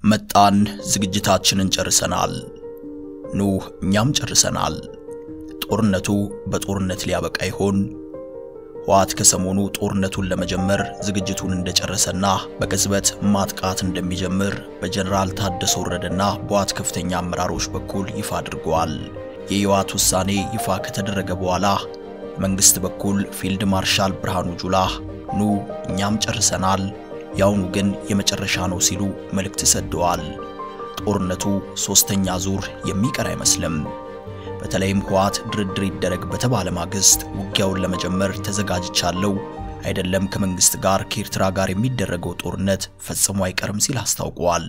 መጣን። ዝግጅታችንን ጨርሰናል። ኑ እኛም ጨርሰናል። ጦርነቱ በጦርነት ሊያበቃ ይሆን? ህወሓት ከሰሞኑ ጦርነቱን ለመጀመር ዝግጅቱን እንደጨረሰና በቅጽበት ማጥቃት እንደሚጀምር በጀነራል ታደሰ ወረደና በህወሓት ከፍተኛ አመራሮች በኩል ይፋ አድርገዋል። የህወሓት ውሳኔ ይፋ ከተደረገ በኋላ መንግስት በኩል ፊልድ ማርሻል ብርሃኑ ጁላ ኑ እኛም ጨርሰናል፣ ያውኑ ግን የመጨረሻ ነው ሲሉ መልእክት ሰደዋል። ጦርነቱ ሶስተኛ ዙር የሚቀር አይመስልም። በተለይም ህወሓት ድርድር ይደረግ በተባለ ማግስት ውጊያውን ለመጀመር ተዘጋጅቻለሁ፣ አይደለም ከመንግስት ጋር ከኤርትራ ጋር የሚደረገው ጦርነት ፈጽሞ አይቀርም ሲል አስታውቋል።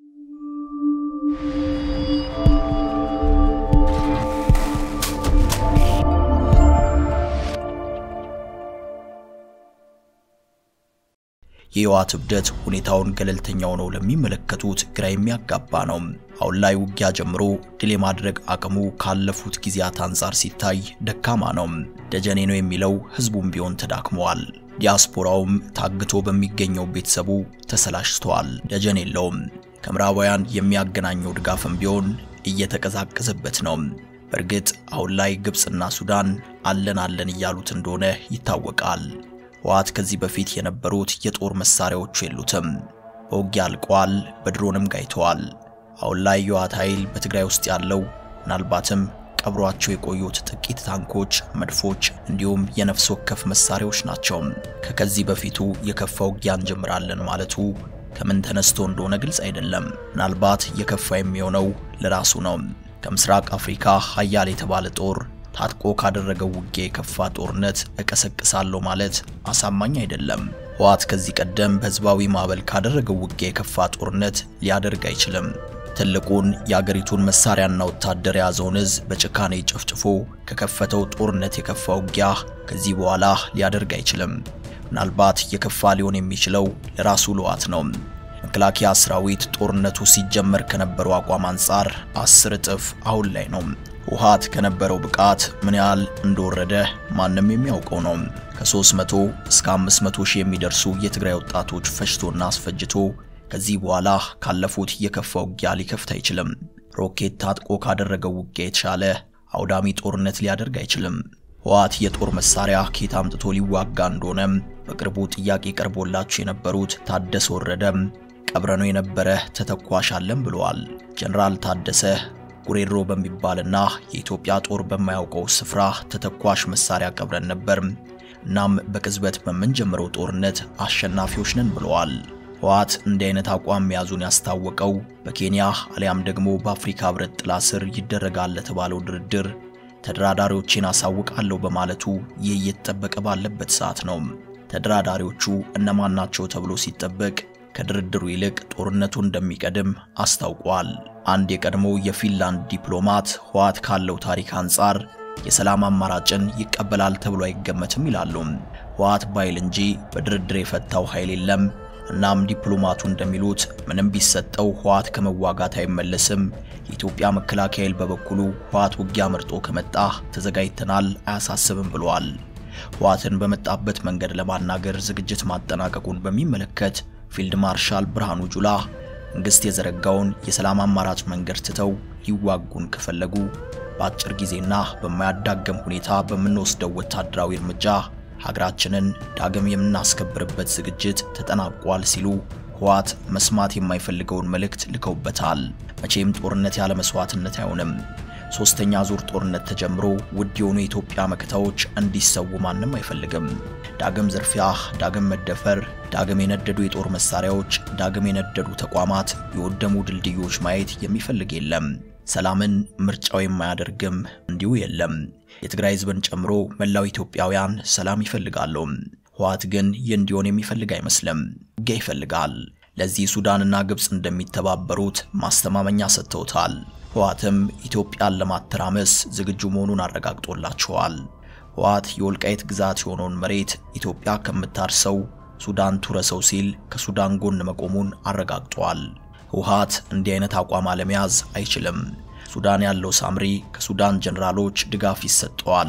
የህወሓት እብደት ሁኔታውን ገለልተኛ ሆነው ለሚመለከቱት ግራ የሚያጋባ ነው። አሁን ላይ ውጊያ ጀምሮ ድል የማድረግ አቅሙ ካለፉት ጊዜያት አንጻር ሲታይ ደካማ ነው። ደጀኔ ነው የሚለው ህዝቡም ቢሆን ተዳክመዋል። ዲያስፖራውም ታግቶ በሚገኘው ቤተሰቡ ተሰላችቷል። ደጀን የለውም። ከምዕራባውያን የሚያገናኘው ድጋፍም ቢሆን እየተቀዛቀዘበት ነው። በእርግጥ አሁን ላይ ግብፅና ሱዳን አለን አለን እያሉት እንደሆነ ይታወቃል። ህወሓት ከዚህ በፊት የነበሩት የጦር መሳሪያዎቹ የሉትም። በውጊያ አልቀዋል፣ በድሮንም ጋይተዋል። አሁን ላይ የህወሓት ኃይል በትግራይ ውስጥ ያለው ምናልባትም ቀብሯቸው የቆዩት ጥቂት ታንኮች፣ መድፎች እንዲሁም የነፍስ ወከፍ መሳሪያዎች ናቸው። ከከዚህ በፊቱ የከፋ ውጊያ እንጀምራለን ማለቱ ከምን ተነስቶ እንደሆነ ግልጽ አይደለም። ምናልባት የከፋ የሚሆነው ለራሱ ነው። ከምስራቅ አፍሪካ ሀያል የተባለ ጦር ታጥቆ ካደረገው ውጊያ የከፋ ጦርነት እቀሰቅሳለሁ ማለት አሳማኝ አይደለም። ህወሓት ከዚህ ቀደም በህዝባዊ ማዕበል ካደረገው ውጊያ የከፋ ጦርነት ሊያደርግ አይችልም። ትልቁን የአገሪቱን መሳሪያና ወታደር የያዘውን ህዝብ በጭካኔ ጨፍጭፎ ከከፈተው ጦርነት የከፋ ውጊያ ከዚህ በኋላ ሊያደርግ አይችልም። ምናልባት የከፋ ሊሆን የሚችለው ለራሱ ህወሓት ነው። መከላከያ ሰራዊት ጦርነቱ ሲጀመር ከነበረው አቋም አንጻር አስር እጥፍ አሁን ላይ ነው። ህወሓት ከነበረው ብቃት ምን ያህል እንደወረደ ማንም የሚያውቀው ነው። ከ300 እስከ 500 ሺህ የሚደርሱ የትግራይ ወጣቶች ፈጅቶና አስፈጅቶ ከዚህ በኋላ ካለፉት የከፋ ውጊያ ሊከፍት አይችልም። ሮኬት ታጥቆ ካደረገው ውጊያ የተሻለ አውዳሚ ጦርነት ሊያደርግ አይችልም። ህወሓት የጦር መሳሪያ ከየት አምጥቶ ሊዋጋ እንደሆነ በቅርቡ ጥያቄ ቀርቦላቸው የነበሩት ታደሰ ወረደ ቀብረነው የነበረ ተተኳሽ አለን ብለዋል። ጀነራል ታደሰ ጉሬሮ በሚባልና የኢትዮጵያ ጦር በማያውቀው ስፍራ ተተኳሽ መሳሪያ ቀብረን ነበር። እናም በቅጽበት በምንጀምረው ጦርነት አሸናፊዎች ነን ብለዋል። ህወሓት እንዲህ አይነት አቋም መያዙን ያስታወቀው በኬንያ አሊያም ደግሞ በአፍሪካ ህብረት ጥላ ስር ይደረጋል ለተባለው ድርድር ተደራዳሪዎችን አሳውቃለሁ በማለቱ ይህ እየተጠበቀ ባለበት ሰዓት ነው። ተደራዳሪዎቹ እነማን ናቸው ተብሎ ሲጠበቅ ከድርድሩ ይልቅ ጦርነቱ እንደሚቀድም አስታውቋል። አንድ የቀድሞ የፊንላንድ ዲፕሎማት ህወሓት ካለው ታሪክ አንጻር የሰላም አማራጭን ይቀበላል ተብሎ አይገመትም ይላሉ። ህወሓት ባይል እንጂ በድርድር የፈታው ኃይል የለም። እናም ዲፕሎማቱ እንደሚሉት ምንም ቢሰጠው ህወሓት ከመዋጋት አይመለስም። የኢትዮጵያ መከላከያ ኃይል በበኩሉ ህወሓት ውጊያ መርጦ ከመጣ ተዘጋጅተናል፣ አያሳስብም ብለዋል። ህወሓትን በመጣበት መንገድ ለማናገር ዝግጅት ማጠናቀቁን በሚመለከት ፊልድ ማርሻል ብርሃኑ ጁላ መንግስት የዘረጋውን የሰላም አማራጭ መንገድ ትተው ሊዋጉን ከፈለጉ በአጭር ጊዜና በማያዳገም ሁኔታ በምንወስደው ወታደራዊ እርምጃ ሀገራችንን ዳግም የምናስከብርበት ዝግጅት ተጠናቋል ሲሉ ህወሓት መስማት የማይፈልገውን መልእክት ልከውበታል። መቼም ጦርነት ያለ መስዋዕትነት አይሆንም። ሶስተኛ ዙር ጦርነት ተጀምሮ ውድ የሆኑ የኢትዮጵያ መከታዎች እንዲሰዉ ማንም አይፈልግም። ዳግም ዝርፊያ፣ ዳግም መደፈር፣ ዳግም የነደዱ የጦር መሳሪያዎች፣ ዳግም የነደዱ ተቋማት፣ የወደሙ ድልድዮች ማየት የሚፈልግ የለም። ሰላምን ምርጫው የማያደርግም እንዲሁ የለም። የትግራይ ህዝብን ጨምሮ መላው ኢትዮጵያውያን ሰላም ይፈልጋሉ። ህወሓት ግን ይህ እንዲሆን የሚፈልግ አይመስልም። ውጊያ ይፈልጋል። ለዚህ ሱዳንና ግብፅ እንደሚተባበሩት ማስተማመኛ ሰጥተውታል። ህወሓትም ኢትዮጵያን ለማተራመስ ዝግጁ መሆኑን አረጋግጦላቸዋል። ህወሓት የወልቃይት ግዛት የሆነውን መሬት ኢትዮጵያ ከምታርሰው ሱዳን ቱረሰው ሲል ከሱዳን ጎን መቆሙን አረጋግጧል። ህወሓት እንዲህ አይነት አቋም አለመያዝ አይችልም። ሱዳን ያለው ሳምሪ ከሱዳን ጀነራሎች ድጋፍ ይሰጠዋል።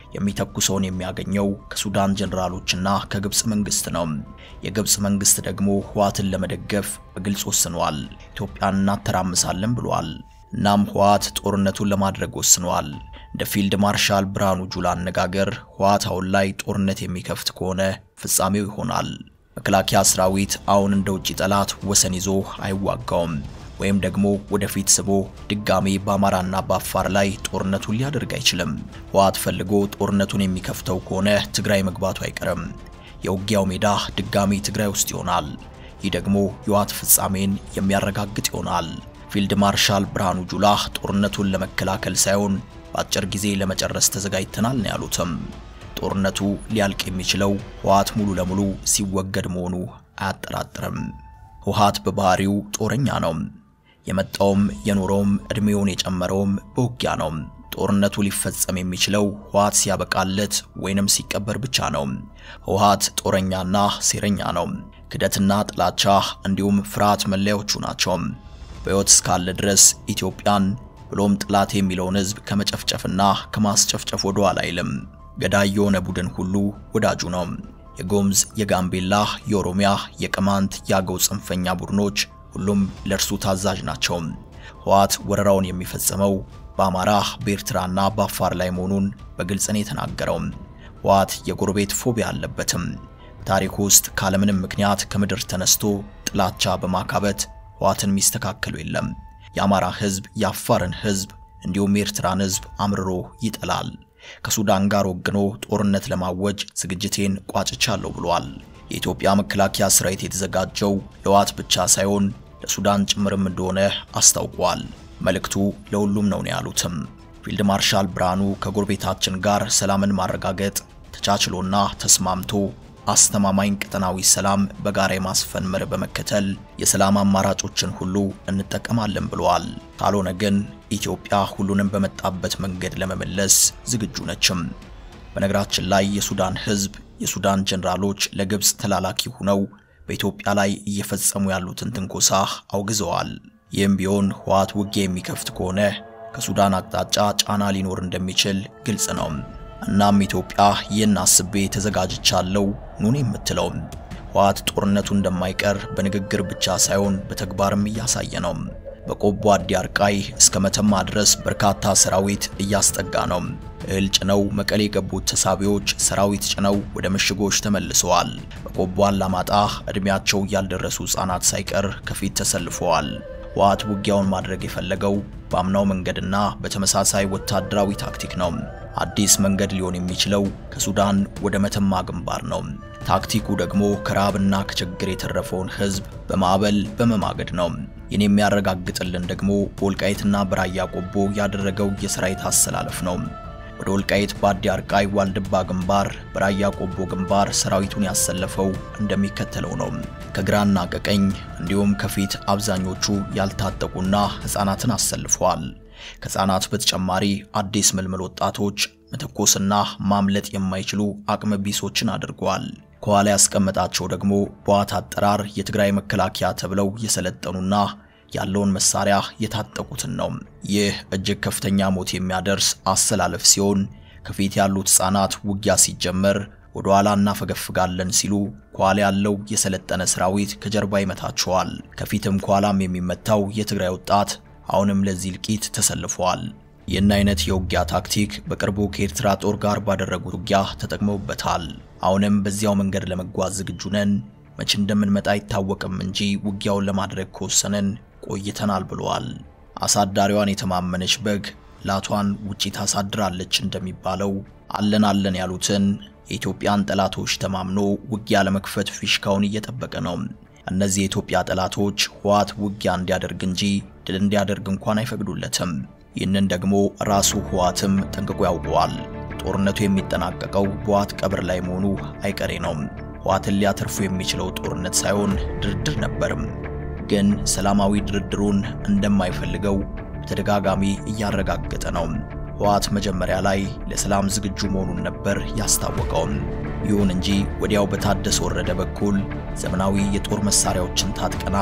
የሚተኩሰውን የሚያገኘው ከሱዳን ጀነራሎችና ከግብጽ መንግስት ነው። የግብጽ መንግስት ደግሞ ህወሓትን ለመደገፍ በግልጽ ወስኗል። ኢትዮጵያን እናተራምሳለን ብሏል። እናም ህወሓት ጦርነቱን ለማድረግ ወስኗል። እንደ ፊልድ ማርሻል ብርሃኑ ጁላ አነጋገር ህወሓት አሁን ላይ ጦርነት የሚከፍት ከሆነ ፍጻሜው ይሆናል። መከላከያ ሰራዊት አሁን እንደ ውጭ ጠላት ወሰን ይዞ አይዋጋውም ወይም ደግሞ ወደፊት ስቦ ድጋሜ በአማራና በአፋር ላይ ጦርነቱን ሊያደርግ አይችልም። ህወሓት ፈልጎ ጦርነቱን የሚከፍተው ከሆነ ትግራይ መግባቱ አይቀርም። የውጊያው ሜዳ ድጋሜ ትግራይ ውስጥ ይሆናል። ይህ ደግሞ የህወሓት ፍጻሜን የሚያረጋግጥ ይሆናል። ፊልድ ማርሻል ብርሃኑ ጁላ ጦርነቱን ለመከላከል ሳይሆን በአጭር ጊዜ ለመጨረስ ተዘጋጅተናል ነው ያሉትም። ጦርነቱ ሊያልቅ የሚችለው ህወሓት ሙሉ ለሙሉ ሲወገድ መሆኑ አያጠራጥርም። ህወሓት በባህሪው ጦረኛ ነው። የመጣውም የኖረውም እድሜውን የጨመረውም በውጊያ ነው። ጦርነቱ ሊፈጸም የሚችለው ህወሓት ሲያበቃለት ወይንም ሲቀበር ብቻ ነው። ህወሓት ጦረኛና ሴረኛ ነው። ክደትና ጥላቻ እንዲሁም ፍርሃት መለያዎቹ ናቸው። በሕይወት እስካለ ድረስ ኢትዮጵያን ብሎም ጥላት የሚለውን ህዝብ ከመጨፍጨፍና ከማስጨፍጨፍ ወደ ኋላ አይልም። ገዳይ የሆነ ቡድን ሁሉ ወዳጁ ነው። የጎምዝ፣ የጋምቤላ፣ የኦሮሚያ፣ የቅማንት፣ የአገው ጽንፈኛ ቡድኖች ሁሉም ለእርሱ ታዛዥ ናቸው። ህወሓት ወረራውን የሚፈጽመው በአማራ በኤርትራና በአፋር ላይ መሆኑን በግልጽ ነው የተናገረው። ህወሓት የጎረቤት ፎቢያ አለበትም። በታሪክ ውስጥ ካለምንም ምክንያት ከምድር ተነስቶ ጥላቻ በማካበት ህወሓትን የሚስተካከሉ የለም። የአማራ ህዝብ የአፋርን ህዝብ እንዲሁም የኤርትራን ህዝብ አምርሮ ይጠላል። ከሱዳን ጋር ወግኖ ጦርነት ለማወጅ ዝግጅቴን ቋጭቻለሁ ብሏል። የኢትዮጵያ መከላከያ ሰራዊት የተዘጋጀው ለህወሓት ብቻ ሳይሆን ለሱዳን ጭምርም እንደሆነ አስታውቋል። መልእክቱ ለሁሉም ነው ነው ያሉትም ፊልድ ማርሻል ብርሃኑ ከጎረቤታችን ጋር ሰላምን ማረጋገጥ ተቻችሎና ተስማምቶ አስተማማኝ ቀጠናዊ ሰላም በጋራ የማስፈን መርህ በመከተል የሰላም አማራጮችን ሁሉ እንጠቀማለን ብለዋል። ካልሆነ ግን ኢትዮጵያ ሁሉንም በመጣበት መንገድ ለመመለስ ዝግጁ ነችም። በነገራችን ላይ የሱዳን ህዝብ የሱዳን ጀነራሎች ለግብጽ ተላላኪ ሆነው በኢትዮጵያ ላይ እየፈጸሙ ያሉትን ትንኮሳ አውግዘዋል። ይህም ቢሆን ህወሓት ውጊያ የሚከፍት ከሆነ ከሱዳን አቅጣጫ ጫና ሊኖር እንደሚችል ግልጽ ነው። እናም ኢትዮጵያ ይህን አስቤ ተዘጋጅቻለሁ ኑን የምትለው ህወሓት ጦርነቱ እንደማይቀር በንግግር ብቻ ሳይሆን በተግባርም እያሳየ ነው። በቆቦ አዲ አርቃይ እስከ መተማ ድረስ በርካታ ሰራዊት እያስጠጋ ነው። እህል ጭነው መቀሌ የገቡት ተሳቢዎች ሰራዊት ጭነው ወደ ምሽጎች ተመልሰዋል። በቆቦ አላማጣ ዕድሜያቸው ያልደረሱ ሕፃናት ሳይቀር ከፊት ተሰልፈዋል። ህወሓት ውጊያውን ማድረግ የፈለገው በአምናው መንገድና በተመሳሳይ ወታደራዊ ታክቲክ ነው። አዲስ መንገድ ሊሆን የሚችለው ከሱዳን ወደ መተማ ግንባር ነው። ታክቲኩ ደግሞ ከረሃብና ከችግር የተረፈውን ህዝብ በማዕበል በመማገድ ነው። ይህን የሚያረጋግጥልን ደግሞ በወልቃይትና በራያ ቆቦ ያደረገው የሰራዊት አሰላለፍ ነው። ወደ ወልቃይት በአዲ አርቃይ ዋልድባ ግንባር፣ በራያ ቆቦ ግንባር ሰራዊቱን ያሰለፈው እንደሚከተለው ነው። ከግራና ከቀኝ እንዲሁም ከፊት አብዛኞቹ ያልታጠቁና ሕፃናትን አሰልፈዋል። ከሕፃናት በተጨማሪ አዲስ ምልምል ወጣቶች መተኮስና ማምለጥ የማይችሉ አቅመ ቢሶችን አድርገዋል። ከኋላ ያስቀመጣቸው ደግሞ በዋት አጠራር የትግራይ መከላከያ ተብለው የሰለጠኑና ያለውን መሳሪያ የታጠቁትን ነው። ይህ እጅግ ከፍተኛ ሞት የሚያደርስ አሰላለፍ ሲሆን ከፊት ያሉት ሕፃናት ውጊያ ሲጀመር ወደ ኋላ እናፈገፍጋለን ሲሉ ከኋላ ያለው የሰለጠነ ሰራዊት ከጀርባ ይመታቸዋል። ከፊትም ከኋላም የሚመታው የትግራይ ወጣት አሁንም ለዚህ እልቂት ተሰልፈዋል። ይህን አይነት የውጊያ ታክቲክ በቅርቡ ከኤርትራ ጦር ጋር ባደረጉት ውጊያ ተጠቅመውበታል። አሁንም በዚያው መንገድ ለመጓዝ ዝግጁ ነን። መቼ እንደምንመጣ አይታወቅም እንጂ ውጊያውን ለማድረግ ከወሰንን ቆይተናል ብለዋል። አሳዳሪዋን የተማመነች በግ ላቷን ውጪ ታሳድራለች እንደሚባለው አለን አለን ያሉትን የኢትዮጵያን ጠላቶች ተማምኖ ውጊያ ለመክፈት ፊሽካውን እየጠበቀ ነው። እነዚህ የኢትዮጵያ ጠላቶች ህወሓት ውጊያ እንዲያደርግ እንጂ ድል እንዲያደርግ እንኳን አይፈቅዱለትም። ይህንን ደግሞ ራሱ ህወሓትም ጠንቅቆ ያውቀዋል። ጦርነቱ የሚጠናቀቀው በህወሓት ቀብር ላይ መሆኑ አይቀሬ ነው። ህወሓትን ሊያተርፉ የሚችለው ጦርነት ሳይሆን ድርድር ነበርም። ግን ሰላማዊ ድርድሩን እንደማይፈልገው በተደጋጋሚ እያረጋገጠ ነው። ህወሓት መጀመሪያ ላይ ለሰላም ዝግጁ መሆኑን ነበር ያስታወቀውም። ይሁን እንጂ ወዲያው በታደሰ ወረደ በኩል ዘመናዊ የጦር መሳሪያዎችን ታጥቀናል፣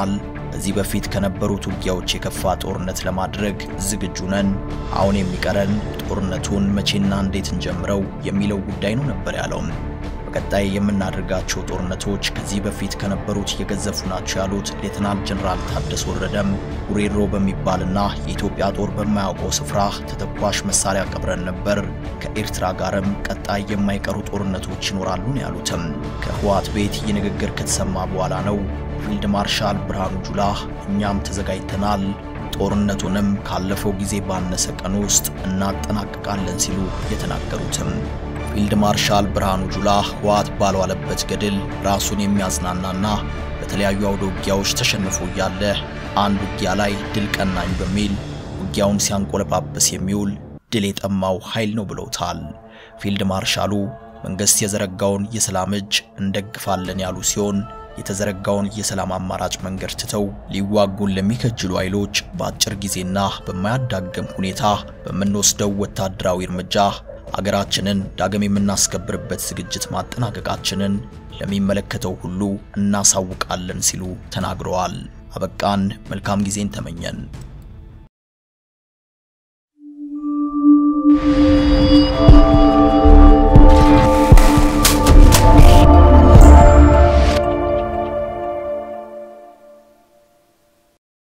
ከዚህ በፊት ከነበሩት ውጊያዎች የከፋ ጦርነት ለማድረግ ዝግጁ ነን። አሁን የሚቀረን ጦርነቱን መቼና እንዴት እንጀምረው የሚለው ጉዳይ ነው ነበር ያለው። በቀጣይ የምናደርጋቸው ጦርነቶች ከዚህ በፊት ከነበሩት የገዘፉ ናቸው ያሉት ሌተናል ጀነራል ታደሰ ወረደም ጉሬሮ በሚባልና የኢትዮጵያ ጦር በማያውቀው ስፍራ ተተኳሽ መሳሪያ ቀብረን ነበር። ከኤርትራ ጋርም ቀጣይ የማይቀሩ ጦርነቶች ይኖራሉ ነው ያሉትም። ከህወሓት ቤት ይህ ንግግር ከተሰማ በኋላ ነው ፊልድ ማርሻል ብርሃኑ ጁላ እኛም ተዘጋጅተናል፣ ጦርነቱንም ካለፈው ጊዜ ባነሰ ቀን ውስጥ እናጠናቅቃለን ሲሉ የተናገሩትም። ፊልድ ማርሻል ብርሃኑ ጁላ ህወሓት ባልዋለበት ገድል ራሱን የሚያዝናናና በተለያዩ አውደ ውጊያዎች ተሸንፎ እያለ አንድ ውጊያ ላይ ድል ቀናኝ በሚል ውጊያውን ሲያንቆለጳጵስ የሚውል ድል የጠማው ኃይል ነው ብለውታል። ፊልድ ማርሻሉ መንግስት የዘረጋውን የሰላም እጅ እንደግፋለን ያሉ ሲሆን የተዘረጋውን የሰላም አማራጭ መንገድ ትተው ሊዋጉን ለሚከጅሉ ኃይሎች በአጭር ጊዜና በማያዳግም ሁኔታ በምንወስደው ወታደራዊ እርምጃ አገራችንን ዳግም የምናስከብርበት ዝግጅት ማጠናቀቃችንን ለሚመለከተው ሁሉ እናሳውቃለን ሲሉ ተናግረዋል። አበቃን። መልካም ጊዜን ተመኘን። Thank you.